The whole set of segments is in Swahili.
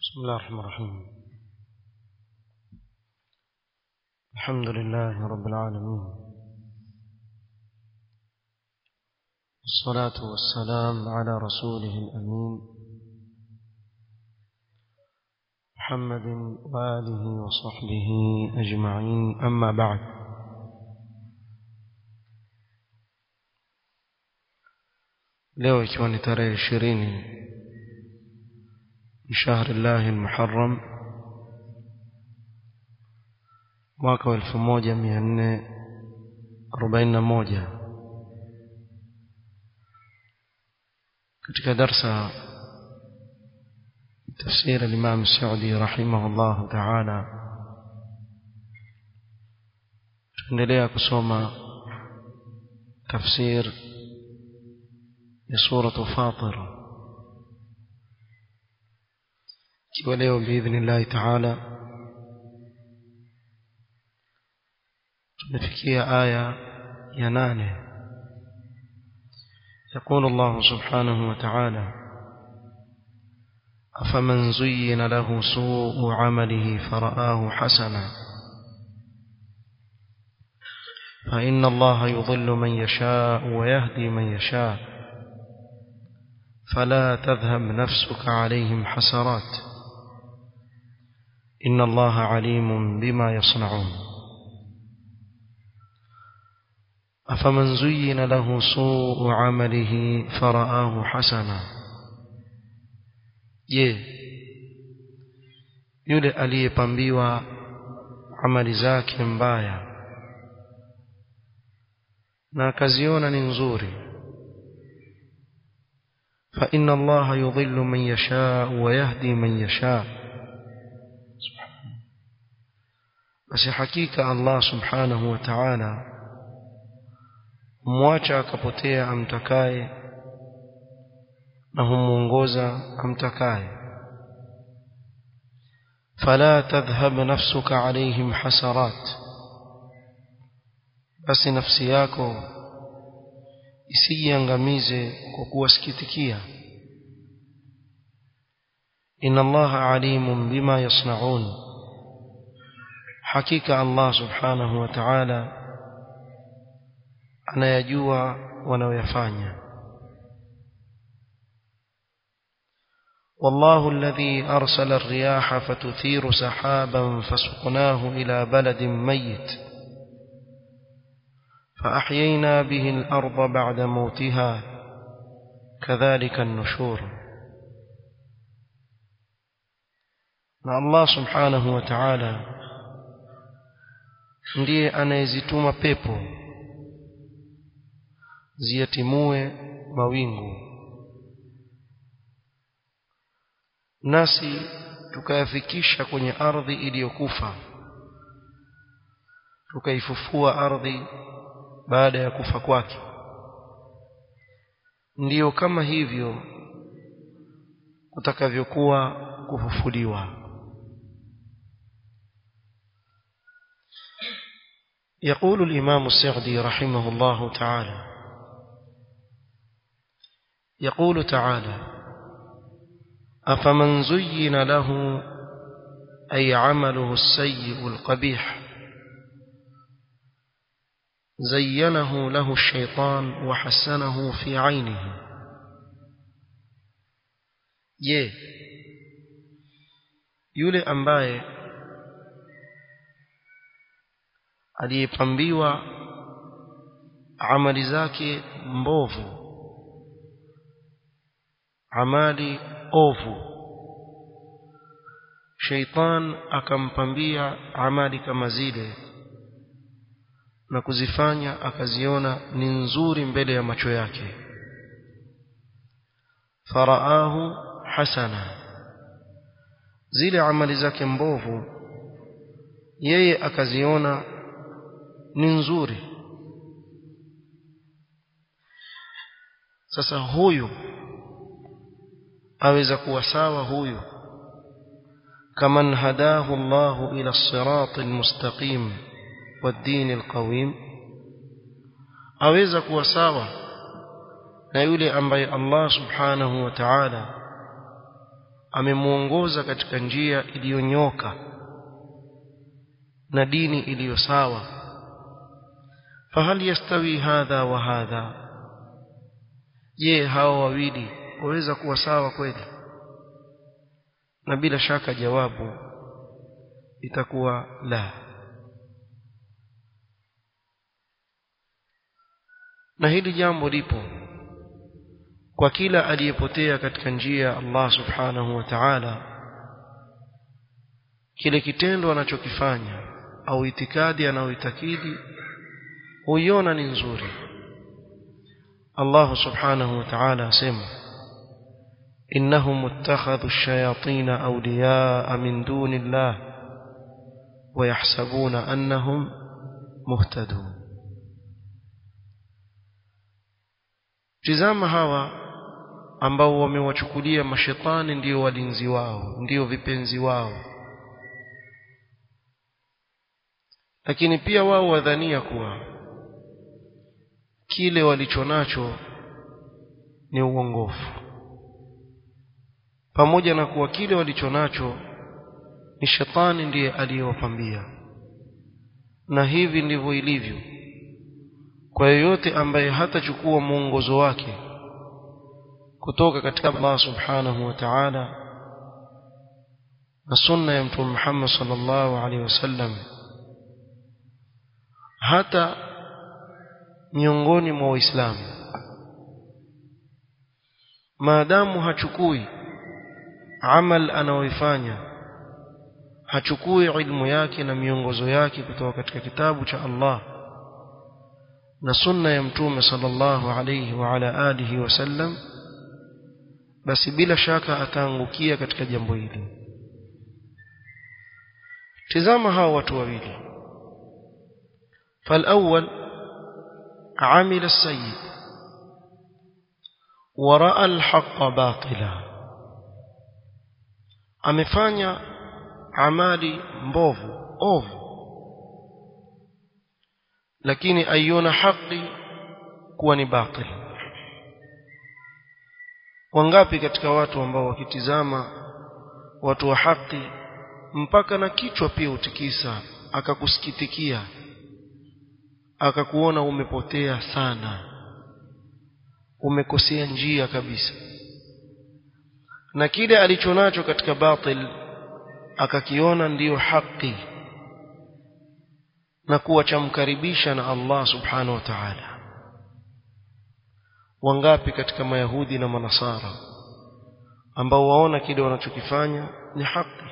بسم الله الرحمن الرحيم الحمد لله رب العالمين الصلاة والسلام على رسوله الأمين محمد وآله وصحبه أجمعين أما بعد leo ikiwa ni tarehe ishirini شهر الله المحرم mwaka wa elfu moja mia nne arobaini na moja katika darsa tafsir alimam saudi rahimahullahu taala tuendelea kusoma tafsir ya suratu fatir ikiwa leo biidhnillahi taala tumefikia aya ya nane يقول الله سبحانه وتعالى أفمن زين له سوء عمله فرآه حسنا فإن الله يضل من يشاء ويهدي من يشاء فلا تذهب نفسك عليهم حسرات إن الله عليم بما يصنعون أفمن زين له سوء عمله فرآه حسنا je yule aliyepambiwa amali zake mbaya na akaziona ni nzuri fa inna allaha yudhillu man yashaa wa yahdi man yashaa basi hakika Allah subhanahu wa ta'ala humwacha akapotea amtakaye na humuongoza amtakaye fala tadhhab nafsuka alayhim hasarat basi nafsi yako isijiangamize kwa kuwasikitikia inna allaha alimun bima yasnaun hakika Allah subhanahu wa ta'ala anayajua wanaoyafanya والله الذي أرسل الرياح فتثير سحابا فسقناه إلى بلد ميت فأحيينا به الأرض بعد موتها كذلك النشور الله سبحانه وتعالى ndiye anayezituma pepo ziyatimue mawingu nasi tukayafikisha kwenye ardhi iliyokufa tukaifufua ardhi baada ya kufa kwake ndiyo kama hivyo kutakavyokuwa kufufuliwa يقول الإمام السعدي رحمه الله تعالى يقول تعالى أفمن زين له أي عمله السيء القبيح زينه له الشيطان وحسنه في عينه je yule ambaye aliyepambiwa amali zake mbovu amali ovu sheitan akampambia amali kama zile na kuzifanya akaziona ni nzuri mbele ya macho yake faraahu hasana zile amali zake mbovu yeye akaziona ni nzuri sasa huyu aweza kuwa sawa huyu kaman hadahu Allahu ila siratil mustaqim والدين القويم aweza kuwa sawa na yule ambaye Allah subhanahu wa ta'ala amemuongoza katika njia iliyonyoka na dini iliyo sawa fahal yastawi hadha wa hadha je hao wawili waweza kuwa sawa kweli na bila shaka jawabu itakuwa la na hili jambo lipo kwa kila aliyepotea katika njia ya Allah subhanahu wa ta'ala kile kitendo anachokifanya au itikadi anayoitakidi huiona ni nzuri Allah subhanahu wa ta'ala asema إنهم اتخذوا الشياطين أولياء من دون الله ويحسبون أنهم مهتدون tizama hawa ambao wamewachukulia mashetani ndio walinzi wao ndio vipenzi wao lakini pia wao wadhania kuwa kile walichonacho ni uongofu pamoja na kuwa kile walichonacho ni shetani ndiye aliyewapambia na hivi ndivyo ilivyo kwa yeyote ambaye hatachukua mwongozo wake kutoka katika Allah subhanahu wa ta'ala na sunna ya mtume Muhammad sallallahu alaihi wasallam hata miongoni mwa waislamu maadamu hachukui amal anaoifanya hachukui ilmu yake na miongozo yake kutoka katika kitabu cha Allah na sunna ya mtume sallallahu alayhi wa ala alihi wasallam basi bila shaka ataangukia katika jambo hili tazama hao watu wawili فالأول عمل السيء ورأى الحق باطلا amefanya amali mbovu ovu lakini aiona haki kuwa ni batil wangapi katika watu ambao wakitizama watu wa haki mpaka na kichwa pia utikisa akakusikitikia akakuona umepotea sana umekosea njia kabisa na kile alichonacho katika batil akakiona ndiyo haki na kuwa chamkaribisha na Allah subhanahu wa ta'ala wangapi katika mayahudi na manasara ambao waona kile wanachokifanya ni haki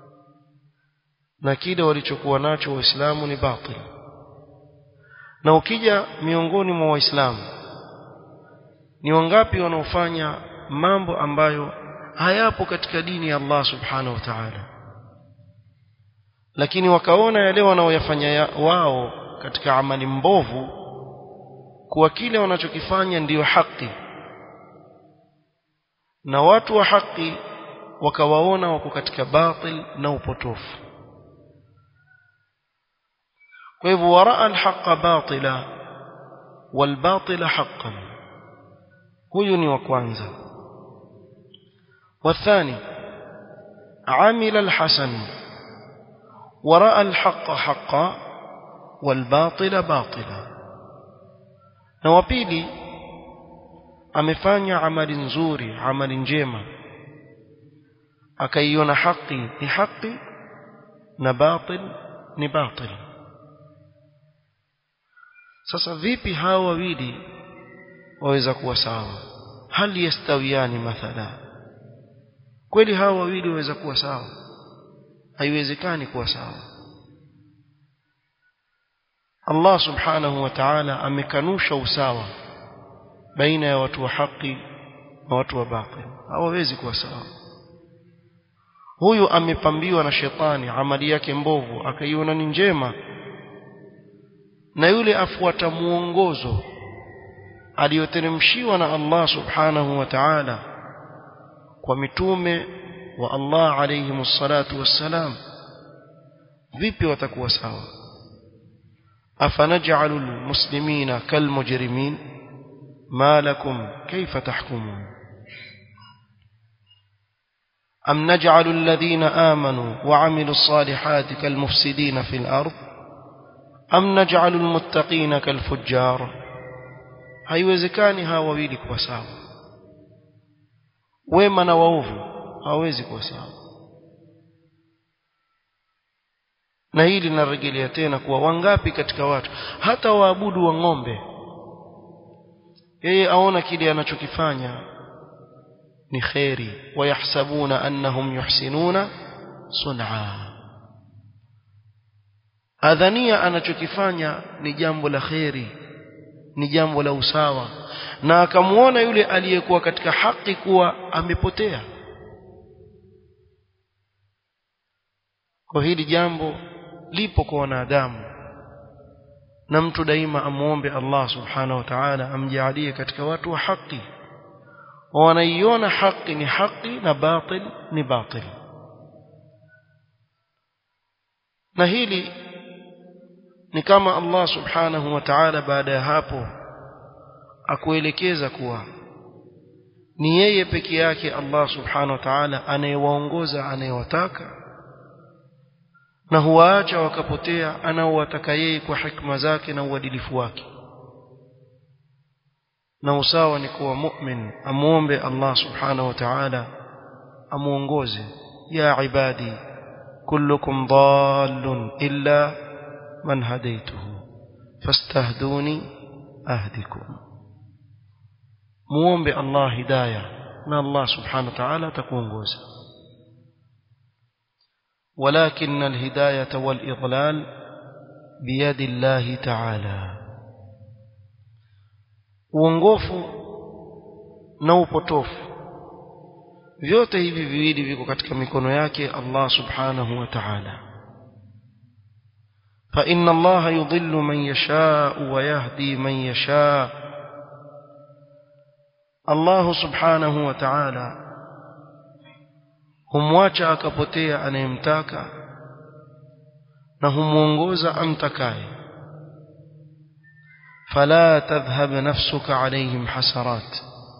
na kile walichokuwa nacho waislamu ni batil na ukija miongoni mwa waislamu ni wangapi wanaofanya mambo ambayo hayapo katika dini ya Allah subhanahu wa ta'ala lakini wakaona yale wanaoyafanya wao katika amali mbovu kuwa kile wanachokifanya ndiyo haki na watu wa haki wakawaona wako katika batil na upotofu kwa hivyo waraa alhaqa batila walbatila haqqan huyu ni wa kwanza والثاني عمل الحسن ورأى الحق حقا والباطل باطلا na wa pili amefanya amali nzuri amali njema akaiona haki ni haki na batil ni batil sasa vipi hawa wawili waweza kuwa sawa hali yastawiani mathala kweli hawa wawili waweza kuwa sawa haiwezekani kuwa sawa Allah subhanahu wa ta'ala amekanusha usawa baina ya watu wa haki na watu wa batil hawawezi kuwa sawa huyu amepambiwa na shetani amali yake mbovu akaiona ni njema na yule afuata muongozo aliyoteremshiwa na Allah subhanahu wa ta'ala kwa mitume wa Allah alayhi salatu wassalam vipi watakuwa sawa afanaj'alu almuslimina kalmujrimin ma lakum kayfa tahkumun أم نجعل الذين آمنوا وعملوا الصالحات كالمفسدين في الأرض أم نجعل المتقين كالفجار haiwezekani hawa wawili kuwa sawa wema na waovu hawawezi kuwa sawa na hili linarejelea tena kuwa wangapi katika watu hata waabudu wa ng'ombe yeye aona kile anachokifanya ni kheri wayahsabuna annahum yuhsinuna sun'a adhania anachokifanya ni jambo la kheri ni jambo la usawa na akamuona yule aliyekuwa katika haki kuwa amepotea kwa hili jambo lipo kwa wanadamu na mtu daima amuombe Allah subhanahu wa ta'ala amjalie katika watu wa haki wanaiona haki ni haki na batil ni batil na hili ni kama Allah subhanahu wa ta'ala baada ya hapo akuelekeza kuwa ni yeye peke yake Allah subhanahu wa ta'ala anayewaongoza anayewataka na huwaacha wakapotea anaowataka yeye kwa hikma zake na uadilifu wake na usawa ni kuwa mu'min amuombe Allah subhanahu wa ta'ala amuongoze ya ibadi kullukum dallun illa man hadaytuhu fastahduni ahdikum muombe Allah hidayah na Allah subhanahu wa ta'ala atakuongoza ولكن الهداية والإضلال بيد الله تعالى uongofu na upotofu vyote hivi viwili viko katika mikono yake Allah subhanahu wa ta'ala fa inna Allah yudhillu man yasha wa yahdi man yasha Allah subhanahu wa ta'ala humwacha akapotea anayemtaka na humuongoza amtakaye fala tadhhab nafsuka alayhim hasarat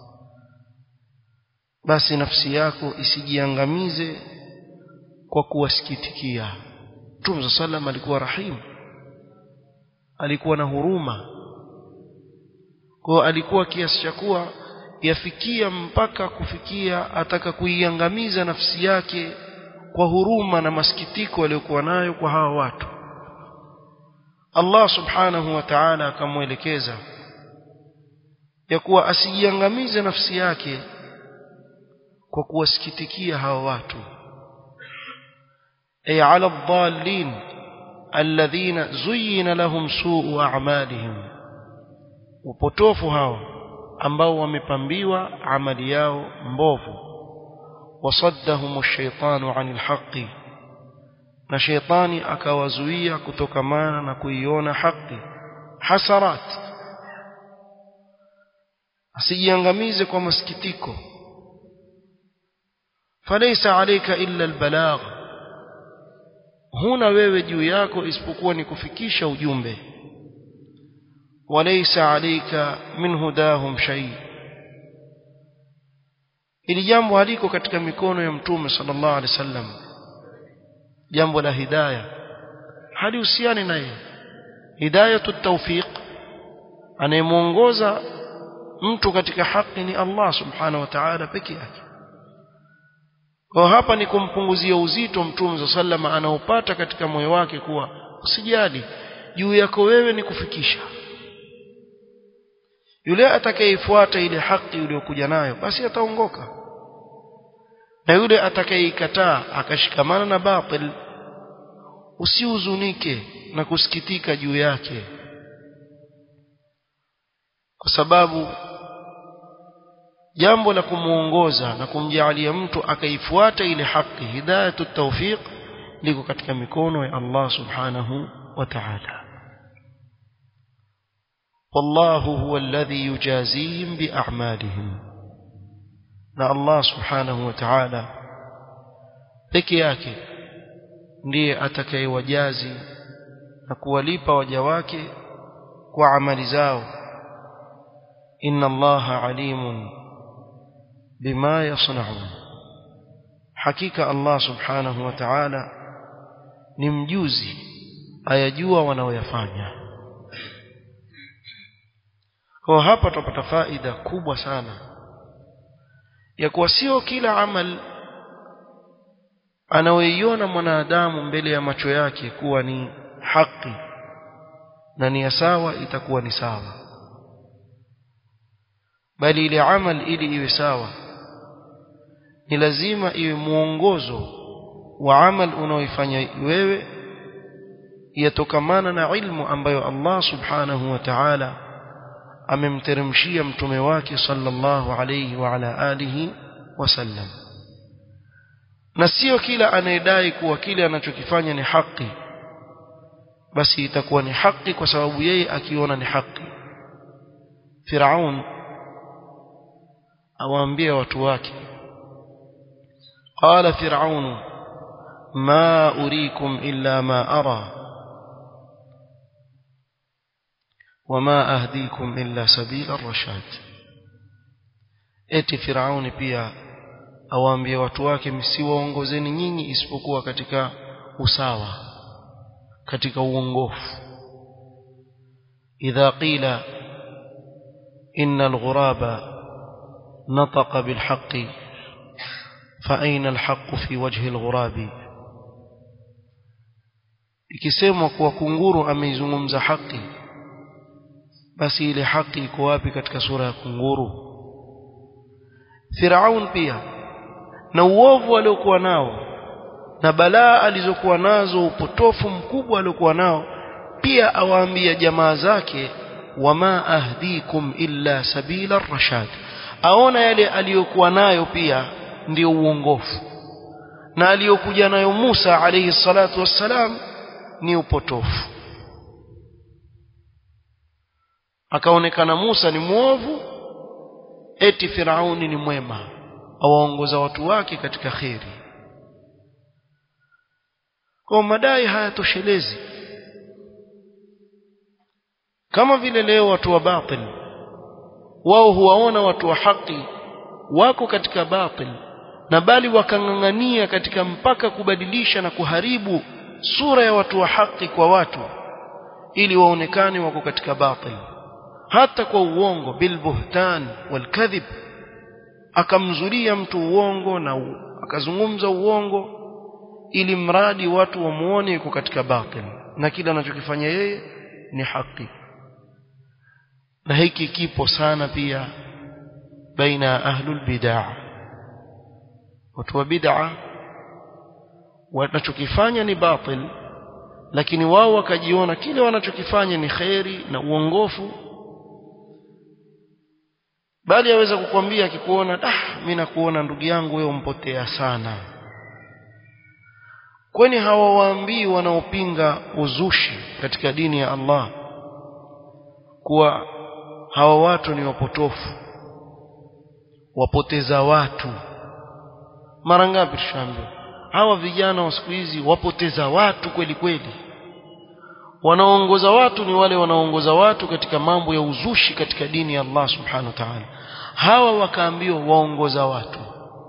basi nafsi yako isijiangamize kwa kuwasikitikia Mtume sallam alikuwa rahim alikuwa na huruma kwa alikuwa kiasi cha kuwa yafikia mpaka kufikia ataka kuiangamiza nafsi yake kwa huruma na masikitiko aliyokuwa nayo kwa hawa watu Allah subhanahu wa ta'ala akamwelekeza ya kuwa asijiangamize nafsi yake kwa kuwasikitikia hawa watu ay ala dhallin alladhina zuyyina lahum su'u a'malihim upotofu hawa ambao wamepambiwa amali yao mbovu wasaddahum ash-shaytanu 'anil haqqi na shaytani akawazuia kutokamana na kuiona haki hasarat asijiangamize kwa masikitiko falaysa alayka illa albalagh huna wewe juu yako isipokuwa ni kufikisha ujumbe walaysa alayka min hudahum shay ili jambo haliko katika mikono ya mtume sallallahu alaihi wasallam jambo la hidayah halihusiani naye hidayatu tawfiq anayemuongoza mtu katika haki ni Allah subhanahu wa ta'ala peke yake kwa hapa ni kumpunguzia uzito mtume sallama anaopata katika moyo wake kuwa usijali juu yako wewe ni kufikisha yule atakayefuata ile haki uliyokuja nayo basi ataongoka na yule atakayeikataa akashikamana na batil usihuzunike na kusikitika juu yake kwa sababu jambo la kumuongoza na kumjaalia mtu akaifuata ile haki hidayatu tawfiq liko katika mikono ya Allah subhanahu wa ta'ala والله هو الذي يجازيهم بأعمالهم na Allah subhanahu wa ta'ala peke yake ndiye atakayewajazi na kuwalipa waja wake kwa amali zao inna allaha alimun bima yasnaun hakika Allah subhanahu wa ta'ala ni mjuzi ayajua wanaoyafanya kwa hapa tupata faida kubwa sana ya kuwa sio kila amal anaoiona mwanadamu mbele ya macho yake kuwa ni haki na ni sawa itakuwa ni sawa bali ile amal ili iwe sawa ni lazima iwe muongozo wa amal unaoifanya wewe yatokamana na ilmu ambayo Allah subhanahu wa ta'ala amemteremshia mtume wake sallallahu alayhi wa ala alihi wasallam na sio kila anayedai kuwa kile anachokifanya ni haki basi itakuwa ni haki kwa sababu yeye akiona ni haki Firaun awaambia watu wake قال فرعون ما أريكم إلا ما أرى وما أهديكم إلا سبيل الرشاد eti Firauni pia awaambie watu wake msiwaongozeni nyinyi isipokuwa katika usawa katika uongofu idha qila innal ghuraba nataqa bil haqqi fa aina al haqqu fi wajhi al ghurabi ikisemwa kuwa kunguru ameizungumza haki basi ile haki iko wapi katika sura ya kunguru Firaun pia na uovu aliokuwa nao na balaa alizokuwa nazo upotofu mkubwa aliokuwa nao pia awaambia jamaa zake wama ahdikum illa sabila rashad aona yale aliyokuwa nayo pia ndio uongofu na aliyokuja nayo Musa alayhi salatu wassalam ni upotofu akaonekana Musa ni mwovu eti Firauni ni mwema awaongoza watu wake katika kheri kwa madai hayatoshelezi kama vile leo watu wa batil wao huwaona watu wa haki wako katika batil na bali wakang'ang'ania katika mpaka kubadilisha na kuharibu sura ya watu wa haki kwa watu ili waonekane wako katika batil hata kwa uongo bilbuhtan walkadhib akamzulia mtu uongo na u, akazungumza uongo ili mradi watu wamuone yuko katika batil na kila anachokifanya yeye ni haki na hiki kipo sana pia baina ya ahlul bid'ah watu wa bid'ah wanachokifanya ni batil lakini wao wakajiona kile wanachokifanya ni kheri na uongofu bali aweza kukwambia akikuona ah mimi nakuona ndugu yangu wewe umpotea sana kwani hawawaambii wanaopinga uzushi katika dini ya Allah kuwa hawa watu ni wapotofu wapoteza watu mara ngapi tushaambiwa hawa vijana wa siku hizi wapoteza watu kweli kweli wanaongoza watu ni wale wanaongoza watu katika mambo ya uzushi katika dini ya Allah subhanahu wa ta'ala hawa wakaambiwa waongoza watu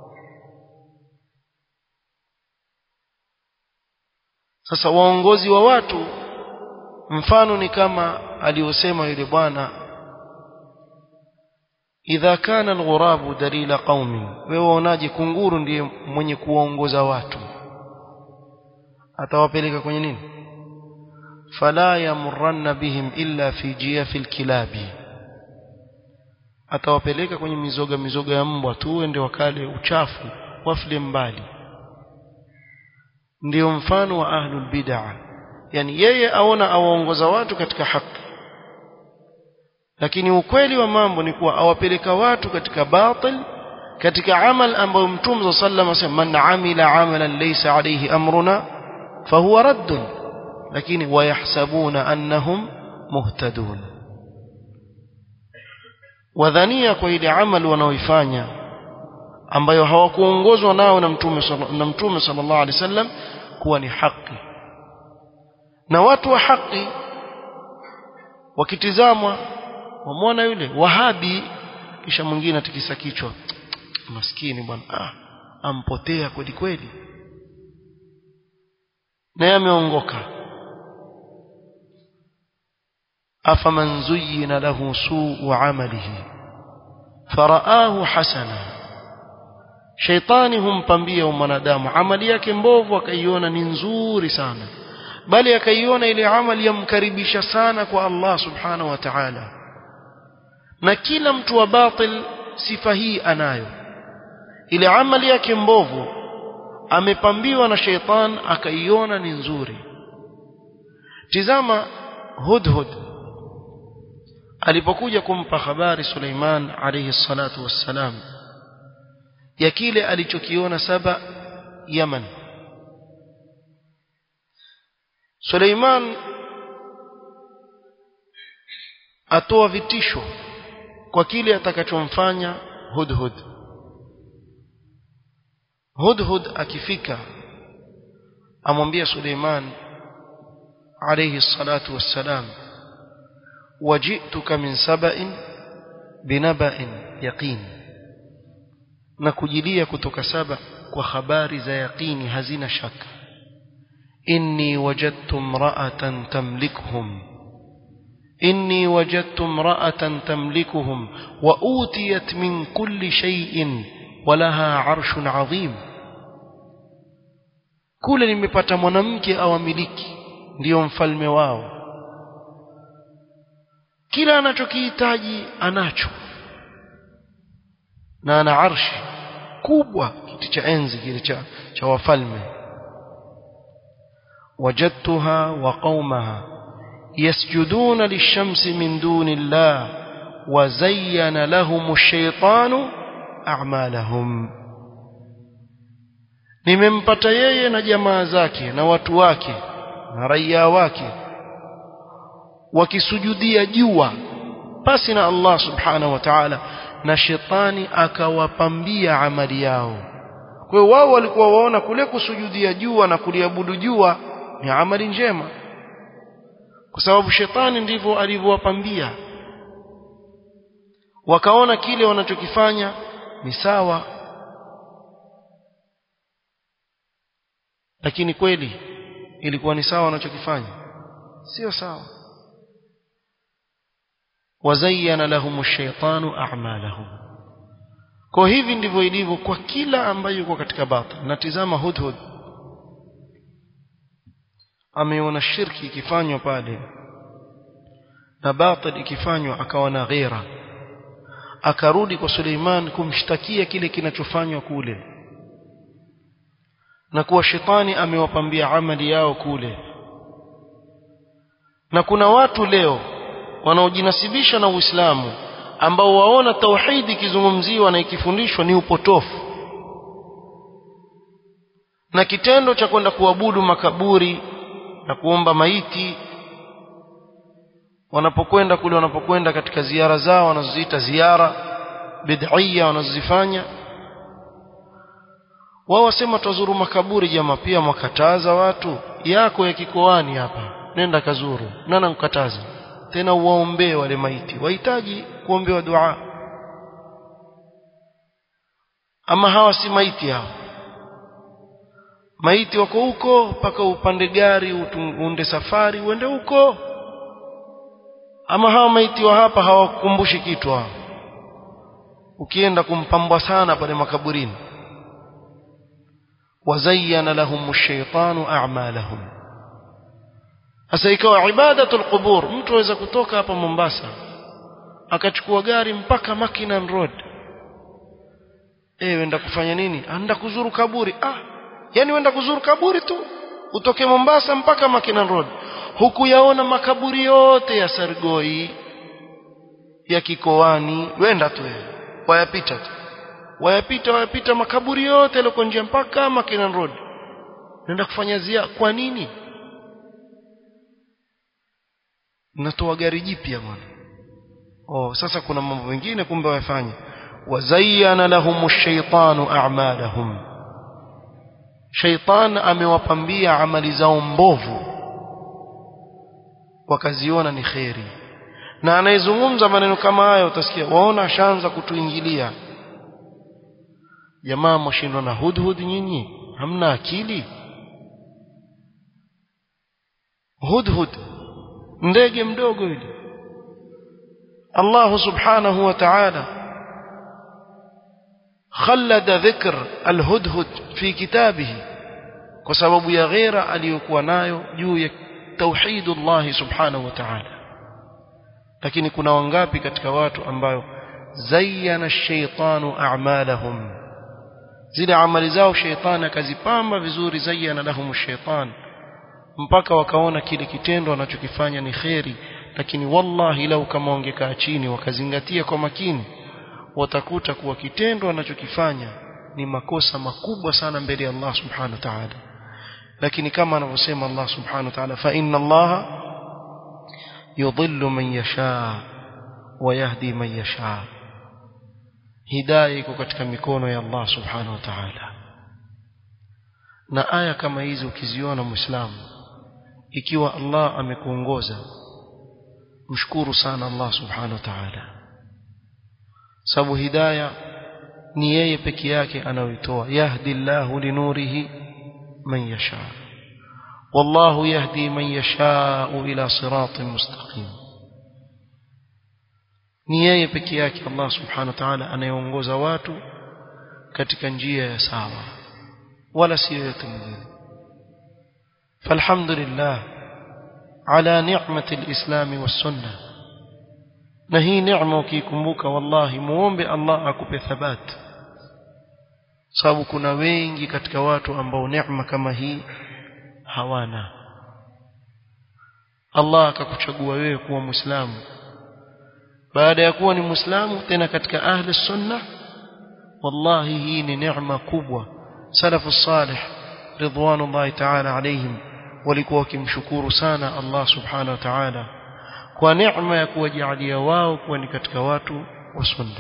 sasa waongozi wa watu mfano ni kama aliyosema yule bwana idha kana alghurabu dalila qaumi wewe waonaje kunguru ndiye mwenye kuwaongoza watu atawapeleka kwenye nini fala yamurranna bihim illa fi jiyafil kilabi atawapeleka kwenye mizoga mizoga ya mbwa tu ende wakale uchafu wafile mbali ndio mfano wa ahlul bid'ah yani yeye aona awaongoza watu katika haki lakini ukweli wa mambo ni kuwa awapeleka watu katika batil katika amal ambayo mtume sallallahu alayhi wasallam man amila amalan laysa alayhi amruna fahuwa raddun lakini wayahsabuna annahum muhtadun wadhania kwa ile amal wanaoifanya ambayo hawakuongozwa nao na mtume na mtume sallallahu alaihi wasallam kuwa ni haki na watu wa haki wakitizamwa wamwona yule wahabi kisha mwingine atikisa kichwa maskini bwana ah ampotea kweli kweli naye ameongoka afaman zuyyina lahu suu amalihi faraahu hasana shaitani humpambia mwanadamu amali yake mbovu akaiona ni nzuri sana bali akaiona ile amali yamkaribisha sana kwa Allah subhanahu wa ta'ala na kila mtu wa batil sifa hii anayo ile amali yake mbovu amepambiwa na sheitan akaiona ni nzuri tizama hudhud alipokuja kumpa habari Suleiman alayhi salatu wassalam ya kile alichokiona saba Yaman Suleiman atoa vitisho kwa kile atakachomfanya Hudhud Hudhud akifika amwambia Suleiman alayhi salatu wassalam wajituka min saba'in binaba'in yaqin na kujilia kutoka saba kwa habari za yaqini hazina shaka inni wajadtu imra'atan tamlikuhum inni wajadtu imra'atan tamlikuhum wa utiyat min kulli shay'in walaha 'arshun 'azim kule nimepata mwanamke awamiliki ndiyo mfalme wao kila anachokihitaji anacho na ana arshi kubwa kiti cha enzi kile cha, cha wafalme wajadtuha wa qaumaha yasjuduna lishamsi min duni llah وزين لهم الشيطان أعمالهم nimempata yeye na jamaa zake na watu wake na raia wake wakisujudia jua pasi na Allah subhanahu wa ta'ala na shetani akawapambia amali yao kwa hiyo wao walikuwa waona kule kusujudia jua na kuliabudu jua ni amali njema kwa sababu shetani ndivyo alivyowapambia wakaona kile wanachokifanya ni sawa lakini kweli ilikuwa ni sawa wanachokifanya sio sawa wazayyana lahum ash-shaytanu a'malahum kwa hivi ndivyo ilivyo kwa kila ambaye yuko katika batil na tizama hudhud ameona shirki ikifanywa pale na batil ikifanywa akawa na ghera akarudi kwa Suleiman kumshtakia kile kinachofanywa kule na kuwa shetani amewapambia amali yao kule na kuna watu leo wanaojinasibisha na Uislamu ambao waona tauhidi ikizungumziwa na ikifundishwa ni upotofu na kitendo cha kwenda kuabudu makaburi na kuomba maiti wanapokwenda kule wanapokwenda katika ziara zao wanazoziita ziara bid'ia wanazozifanya wao wasema tuzuru makaburi jamaa pia mwakataza watu yako ya kikoani hapa nenda kazuru nana mkataza tena uwaombee wale maiti wahitaji kuombewa dua ama hawa si maiti hao maiti wako huko mpaka upande gari uunde safari uende huko ama hawa maiti wa hapa hawakukumbushi kitu hao ukienda kumpambwa sana pale makaburini wazayyana lahum ash-shaytanu a'malahum sasa ikawa ibadatul qubur mtu aweza kutoka hapa Mombasa akachukua gari mpaka Mackinnon Road eh wenda kufanya nini anda kuzuru kaburi ah yani wenda kuzuru kaburi tu utoke Mombasa mpaka Mackinnon Road huku yaona makaburi yote ya Sargoi ya Kikoani wenda tu wayapita tu wayapita wayapita makaburi yote yaliyoko nje mpaka Mackinnon Road nenda kufanya zia kwa nini natoa gari jipya bwana oh sasa kuna mambo mengine kumbe wafanye wazayyana lahum ash-shaytanu a'malahum shaytan amewapambia amali zao mbovu wakaziona ni kheri na anayezungumza maneno kama hayo utasikia waona ashaanza kutuingilia jamaa mwashindwa na hudhud nyinyi hamna akili hudhud ndege mdogo yule Allah subhanahu wa ta'ala خلد ذكر الهدهد في كتابه kwa sababu ya ghera aliyokuwa nayo juu ya tauhidullah subhanahu wa ta'ala lakini kuna wangapi katika watu ambayo zayyana ash-shaytanu a'malahum zile amali zao shaytani akazipamba vizuri zayyana lahum ash-shaytan mpaka wakaona kile kitendo anachokifanya ni kheri lakini wallahi lau kama wangekaa chini wakazingatia kwa makini watakuta kuwa kitendo anachokifanya ni makosa makubwa sana mbele ya Allah subhanahu wa ta'ala lakini kama anavyosema Allah subhanahu wa ta'ala fa inna Allah yudhillu man yasha wa yahdi man yasha hidayah iko katika mikono ya Allah subhanahu wa ta'ala na aya kama hizi ukiziona muislamu ikiwa Allah amekuongoza mshukuru sana Allah subhanahu wa ta'ala sababu hidayah ni yeye peke yake anayoitoa yahdi Allahu linurihi man yasha wallahu yahdi man yasha ila siratin mustaqim ni yeye peke yake Allah subhanahu wa ta'ala anayeongoza watu katika njia ya sawa wala si yoyote mwingine falhamdulillah ala ni'mati alislam was-sunnah na hii neema ukiikumbuka wallahi muombe Allah akupe thabat sababu kuna wengi katika watu ambao neema kama hii hawana Allah akakuchagua wewe kuwa muislamu baada ya kuwa ni muislamu tena katika ahli sunna wallahi hii ni neema kubwa salafu salih ridwanullahi ta'ala alayhim walikuwa wakimshukuru sana Allah subhanahu wa ta'ala kwa neema ya kuwajalia wao kuwa ni katika watu wa sunna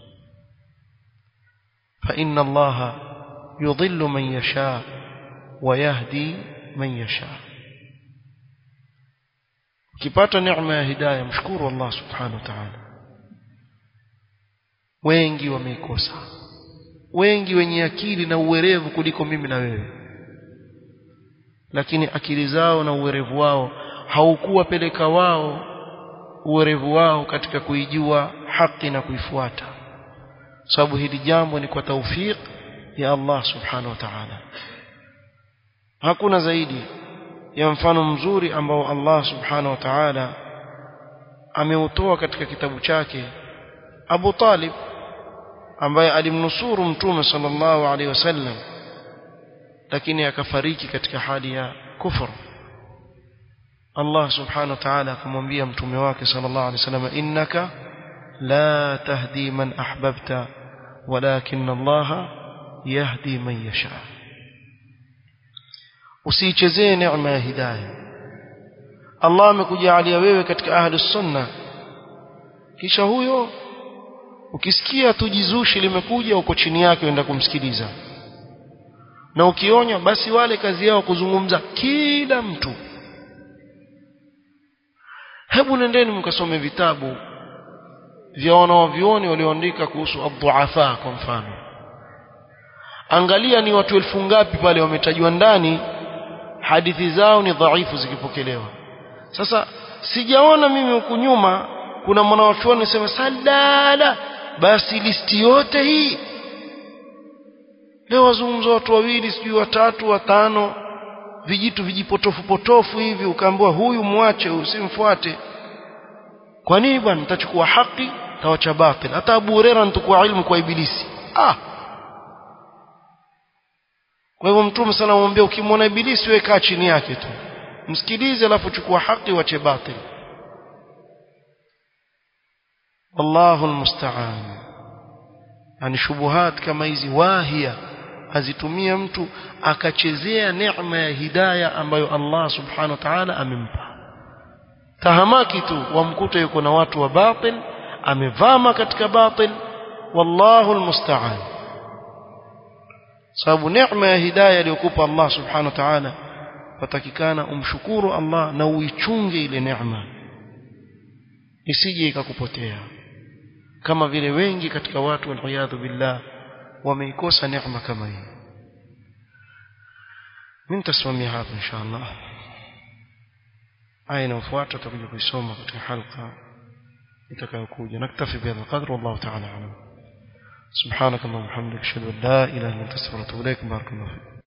fa inna allaha yudhillu man yasha wa yahdi man yasha ukipata neema ya hidayah mshukuru Allah subhanahu wa ta'ala wengi wameikosa wengi wenye akili na uwerevu kuliko mimi na wewe lakini akili zao na uwerevu wao haukuwapeleka wao uwerevu wao katika kuijua haki na kuifuata sababu hili jambo ni kwa taufik ya Allah subhanahu wa ta'ala hakuna zaidi ya mfano mzuri ambao Allah subhanahu wa ta'ala ameutoa katika kitabu chake Abu Talib ambaye alimnusuru mtume sallallahu alaihi wasallam lakini akafariki katika hali ya kufuru Allah subhanahu wa ta'ala akamwambia mtume wake sallallahu alaihi wasallam innaka la tahdi man ahbabta walakin Allah yahdi man yasha usiichezee neema ya hidayah Allah amekujalia wewe katika ahli sunna kisha huyo ukisikia tujizushi limekuja uko chini yake uenda kumsikiliza na ukionywa basi wale kazi yao kuzungumza kila mtu hebu nendeni mkasome vitabu vya wanawavyuoni walioandika kuhusu adhuafa kwa mfano angalia ni watu elfu ngapi pale wametajwa ndani hadithi zao ni dhaifu zikipokelewa sasa sijaona mimi huku nyuma kuna mwanawachuoni sema sadala basi listi yote hii leo wazungumza watu wawili sijui watatu watano vijitu vijipotofu potofu hivi ukaambiwa huyu mwache usimfuate kwa nini bwana nitachukua haki tawacha batil hata Abu Huraira nitakuwa ilmu kwa ibilisi ah kwa hivyo mtume sana amwambia ukimwona ibilisi wewe kaa chini yake tu msikilize alafu chukua haki wache batil wallahu almusta'an yani shubuhat kama hizi wahia azitumia mtu akachezea neema ya hidayah ambayo Allah subhanahu wa ta'ala amempa tahamaki tu wamkuta yuko na watu wa batil amevama katika batil wallahu almusta'an sababu neema ya hidayah aliyokupa Allah subhanahu wa ta'ala patakikana umshukuru Allah na uichunge ile neema isije ikakupotea kama vile wengi katika watu waliyadhu billah wameikosa neema kama hii mimi nitasimamia hapa insha Allah aya inayofuata tutakuja kuisoma katika halqa itakayokuja naktafi bihadha qadr wallahu ta'ala alam سبحانك اللهم وبحمدك اشهد ان لا اله الا انت استغفرك واتوب اليك بارك الله فيك